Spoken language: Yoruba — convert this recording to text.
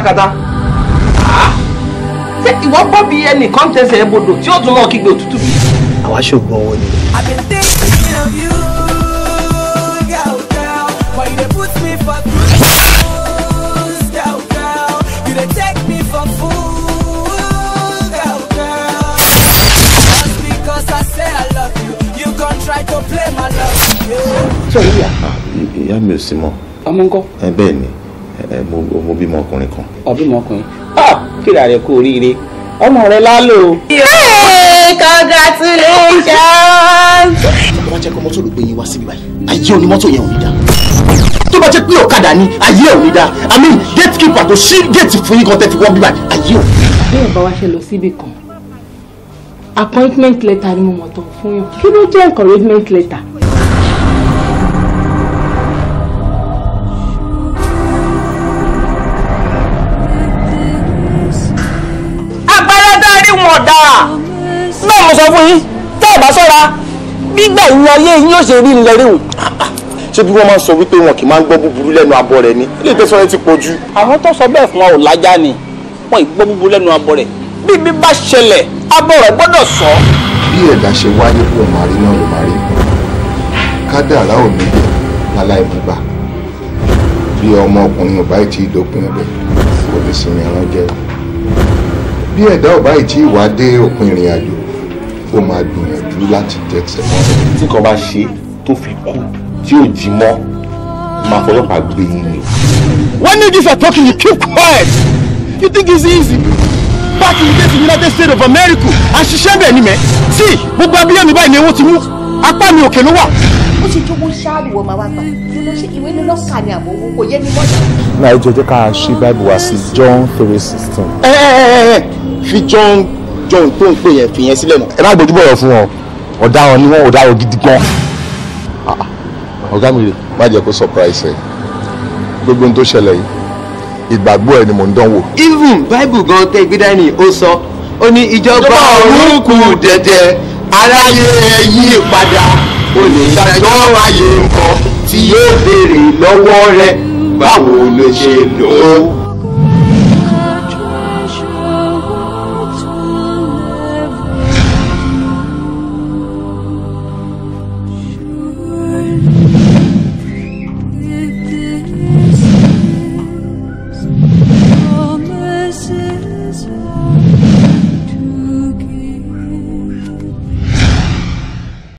kátakátá ṣé ìwọ gbọ́ bí ẹnìkan tẹsẹ̀ bodò tí ó tún mọ́ kígbe òtútù bí. àwa ṣògbọ́n owó ni. I've been thinking of you, girl, girl. Why you dey put me for cruise, girl, girl? You dey take me for fool, girl, girl. Just because I say I love you, you gon' try to play my love. Yeah. sọ yìí yà ìyá mi ò sí mọ́ ọmọ ńkọ́ ẹ bẹ́ẹ̀ ni ẹ mo mo bímọ ọkùnrin kan ọbí mọkùnrin ah kíra rẹ kú oríire ọmọ rẹ lálò. congratulations. tó bá jẹ́ pé mọ́tò ló gbé yín wá síbí báyìí ayé onímọ́tò yẹn ò ní dá tó bá jẹ́ pé ọ̀kadà ni ayé ò ní dá i mean gatekeeper tó ṣí gate fún yín kan tẹ́ fi wọ́n bí báyìí ayé ò ní dá. bí ẹ bá wá ṣe lọ síbì kan appointment letter ni mo mọ̀ tán fún yàn kí ló jẹ́ encouragement letter. agbára dárí wọn dà náà mo sọ fún yín tẹ́ ẹ bá ṣọ́ra gbígbà yín ayé yín yóò ṣe rí ilẹ̀ ríhùn. ṣé bí wọ́n máa ń sọ wípé wọn kì í máa ń gbọ́ búburú lẹ́nu abọ́ rẹ ni ilé ìtẹ́sọ́ rẹ ti pọ̀ jù. àwọn tó sọ bẹ́ẹ̀ fún wa ò lájà ni wọn ì gbọ́ búburú lẹ́nu abọ́ rẹ̀ bí bí bá ṣẹlẹ̀ abọ́ rẹ̀ gbọ́dọ̀ sọ. bí ẹ̀dá ṣe wáyé kó máa rí náà ló máa rí kádàrá ò ní bẹ̀ láláì bùbá bí ọmọkùnrin ò bá tí ì dópin rẹ̀ kò lè sinmi ẹran jẹ bí ẹ̀dá ò bá tí ì wá dé òpin ìrìn àjò ó máa gbìyànjú láti tẹ̀sẹ̀ mọ́ tí nǹkan bá ṣe tó fi kú tí ò jí mọ́ máa fọlọ́pàá gbé yín ni. When niggas are talking, you keep quiet. You think it's easy? Back in the days in the United States of America, àṣìṣe bẹ̀ ni mẹ́. Sí, gbogbo abíyá mi báyìí ni owó ti mú. Apá mi òkè ló wà. ó ṣe jówó ṣáàrù wọ́n máa wá gbà ló ṣe ìwé ló lọ́ọ̀kà ni àbò owó kò yé mi mọ́jà. náà ẹ jẹ́ jẹ́ ká ṣí báìbù wá sí John three sixteen. ẹ ẹ ẹ ẹ fi john john tó ń pè yẹn fi yẹn sílẹ̀ náà. ẹ má gbójú bọ̀rọ̀ fún wọn ọ̀daràn ni wọ́n ọ̀daràn gidi gan. ọ̀gá mi rè má jẹ́ kó surprise ẹ̀ gbogbo ohun tó ṣẹlẹ̀ yìí ìgbàgbọ́ ẹ̀ ni mò ń dánwò. even bible gan tẹ gbé dání ó sọ ó ní ìjọba ọ̀run kù dẹ̀dẹ̀ aráyé ẹ yí padà olùdájọ́ ayé nǹkan tí yóò béèrè lọ́wọ́ rẹ báwo ló ṣe lò ó.